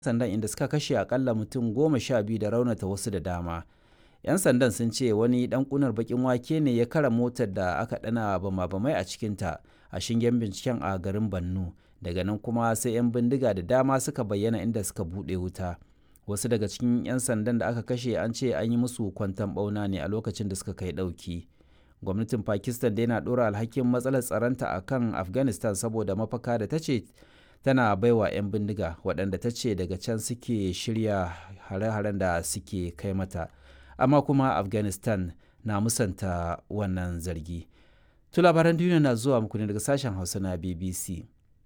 sandan inda suka kashe akalla mutum goma sha biyu da raunata wasu da dama 'yan sandan sun ce wani dan kunar bakin wake ne ya kara motar da aka dana bama-bamai a cikinta a shingen binciken a garin bannu daga nan kuma sai 'yan bindiga da dama suka bayyana inda suka buɗe wuta wasu daga cikin 'yan sandan da aka kashe an ce an yi musu kwantan bauna ne a lokacin da suka kai ɗauki gwamnatin pakistan dai na ɗora alhakin matsalar tsaronta a kan afghanistan saboda mafaka da ta ce tana baiwa 'yan bindiga waɗanda ta ce daga can suke shirya hare-haren da suke kai mata amma kuma afghanistan na musanta wannan zargi to labaran duniya na zuwa muku ne daga sashen hausa na bbc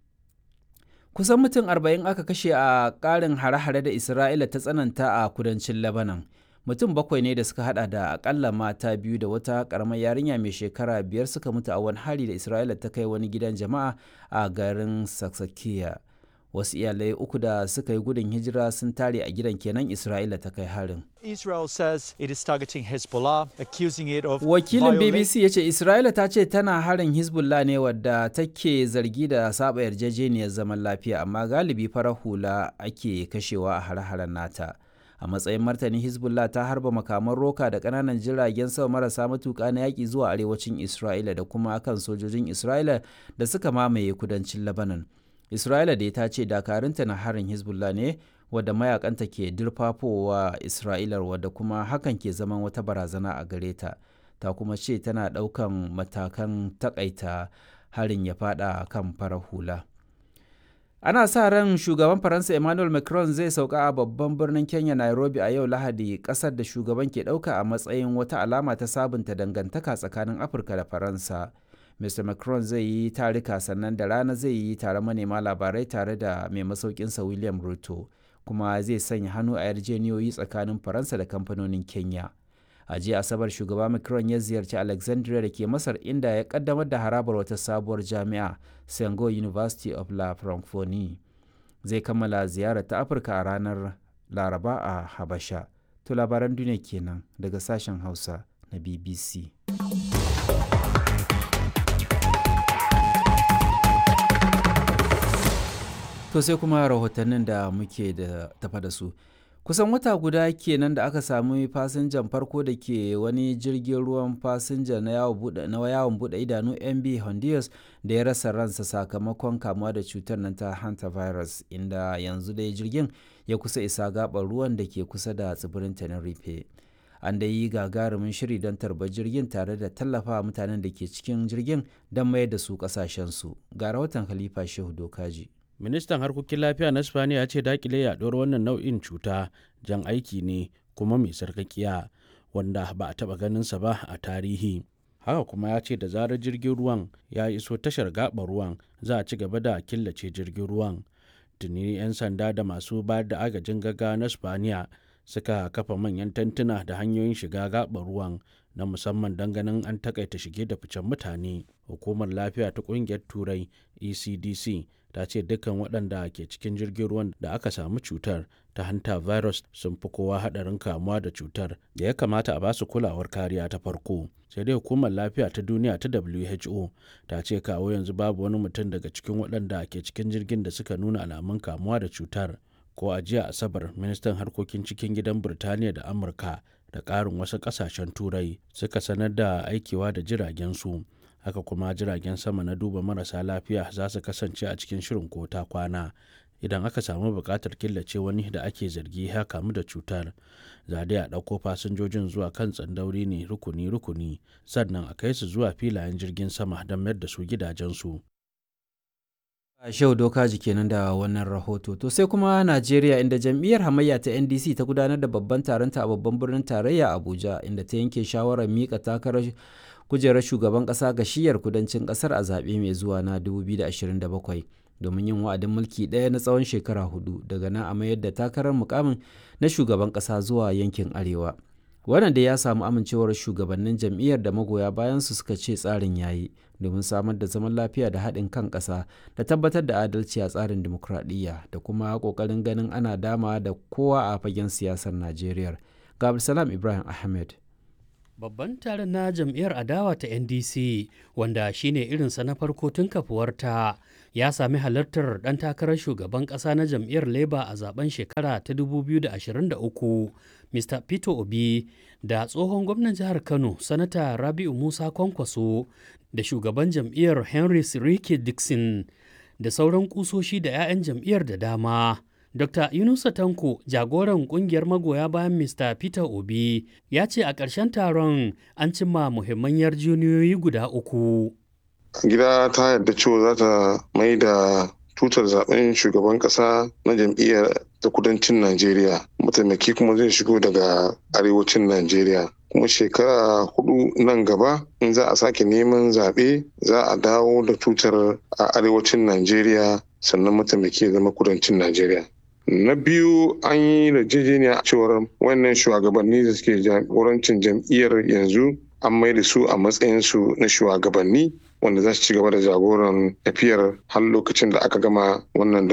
kusan mutum 40 aka kashe a ƙarin hare-hare da isra'ila ta tsananta a kudancin lebanon mutum bakwai ne da suka hada da akalla mata biyu da wata karamar yarinya mai shekara biyar suka mutu a wani hari da isra'ila ta kai wani gidan jama'a a garin saksakiya wasu iyalai uku da suka yi gudun hijira sun tare a gidan kenan isra'ila ta kai harin Israel says it is targeting Hezbollah, accusing it of wakilin bbc ya ce isra'ila ta ce tana harin hezbollah ne wadda take zargi da saba yarjejeniyar zaman lafiya amma galibi farar hula ake kashewa a hare-haren nata a matsayin martani hezbollah ta harba makaman roka da kananan jiragen sama marasa matuka na yaƙi zuwa arewacin isra'ila da kuma kan sojojin isra'ila da suka mamaye kudancin lebanon isra'ila da ta ce dakarunta na harin hezbollah ne wadda mayakanta ke dirfafowa isra'ilar wadda kuma hakan ke zaman wata barazana a gare ta ta kuma ce tana ɗaukan matakan takaita harin ya fada kan farar hula ana sa ran shugaban faransa emmanuel macron zai sauka a babban birnin kenya nairobi a yau lahadi kasar da shugaban ke dauka a matsayin wata alama ta sabunta dangantaka tsakanin afirka da faransa mr macron zai yi tarika sannan da rana zai yi tare manema labarai tare da mai masaukinsa william ruto kuma zai sanya hannu a yarjeniyoyi tsakanin faransa da kamfanonin kenya a jiya asabar shugaba macron ya ziyarci alexandria da ke masar inda ya kaddamar da harabar wata sabuwar jami'a sengo university of la francophonie zai kammala ziyarar ta afirka a ranar laraba a habasha to labaran duniya kenan daga sashen hausa na bbc to sai kuma rahotannin da muke da tafa da su kusan wata guda kenan da aka sami fasinjan farko da ke wani jirgin ruwan fasinja na yawon bude idanu mb honduras da ya rasa ransa sakamakon kamuwa da cutar nan ta hantavirus inda yanzu dai jirgin ya kusa isa gabar ruwan da ke kusa da tsibirin tenerife an da yi gagarumin shiri don tarbar jirgin tare da tallafa mutanen da ke cikin jirgin don mayar da su kasashensu ga rahoton khalifa shehu dokaji ministan harkokin lafiya na spaniya ya ce dakile yaduwar wannan nau'in cuta jan aiki ne kuma mai sarkakiya wanda ba a taba ganinsa ba a tarihi haka kuma ya ce da zarar jirgin ruwan ya iso tashar gaɓar ruwan za a ci gaba da killace jirgin ruwan tuni 'yan sanda da masu bayar da agajin gaggawa na spaniya suka kafa manyan tantuna da hanyoyin shiga gaɓar ruwan na musamman don ganin an takaita shige da ficen mutane hukumar lafiya ta ƙungiyar turai ecdc ta ce dukkan waɗanda ke cikin jirgin ruwan da aka samu cutar ta hanta virus sun fi kowa haɗarin kamuwa da cutar da ya kamata a basu kulawar kariya ta farko sai dai hukumar lafiya ta duniya ta who ta ce kawo yanzu babu wani mutum daga cikin waɗanda ke cikin jirgin da suka nuna alamun kamuwa da cutar ko a jiya asabar ministan harkokin cikin gidan birtaniya da amurka da ƙarin wasu ƙasashen turai suka sanar da aikewa da jiragen su haka kuma jiragen sama na duba marasa lafiya za su kasance a cikin shirin ko ta kwana idan aka samu buƙatar killace wani da ake zargi ya kamu da cutar za dai a ɗauko fasinjojin zuwa kan tsandauri ne rukuni-rukuni sannan a kai su zuwa filayen jirgin sama don mayar da su gidajensu Shehu Dokaji kenan da wannan rahoto. To sai kuma Najeriya inda jam'iyyar hamayya ta NDC ta gudanar da babban taronta a babban birnin tarayya Abuja inda ta yanke shawarar mika takarar kujerar shugaban ƙasa ga shiyar kudancin ƙasar a zaɓe mai zuwa na 2027 domin yin wa'adin mulki ɗaya na tsawon shekara hudu daga nan a mayar da takarar mukamin na shugaban ƙasa zuwa yankin arewa. wannan da ya samu amincewar shugabannin jam'iyyar da magoya bayan su suka ce tsarin yayi domin samar da zaman lafiya da haɗin kan ƙasa da tabbatar da adalci a tsarin dimokuraɗiyya da kuma ƙoƙarin ganin ana dama da kowa a fagen siyasar najeriya ga ibrahim ahmed Babban taron na jam'iyyar adawa ta NDC wanda shine irinsa na farko tun kafuwarta ya sami halartar ɗan takarar shugaban ƙasa na jam'iyyar Labour a zaben shekara ta 2023 Mr. Peter Obi da tsohon gwamnan jihar Kano Sanata Rabi'u Musa Kwankwaso da shugaban jam'iyyar Henry Sirike Dixon da sauran kusoshi da 'ya'yan jam'iyyar da dama. Dr. Yunusa Tanko, jagoran kungiyar magoya bayan Mr. Peter Obi, ya ce a ƙarshen taron an cimma muhimman yarjejeniyoyi guda uku. Gida ta yarda cewa za ta mai da tutar zaben shugaban ƙasa na jam'iyyar ta kudancin Najeriya. Mataimaki kuma zai shigo daga arewacin Najeriya. kuma shekara hudu nan gaba in za a sake neman zaɓe za a dawo da tutar a arewacin Najeriya sannan mataimaki ya zama kudancin Najeriya. Na biyu an yi yarjejeniya cewar wannan shugabanni da suke jagorancin jam'iyyar yanzu an mai da su a matsayinsu na shugabanni wanda za su ci gaba da jagoran tafiyar har lokacin da aka gama wannan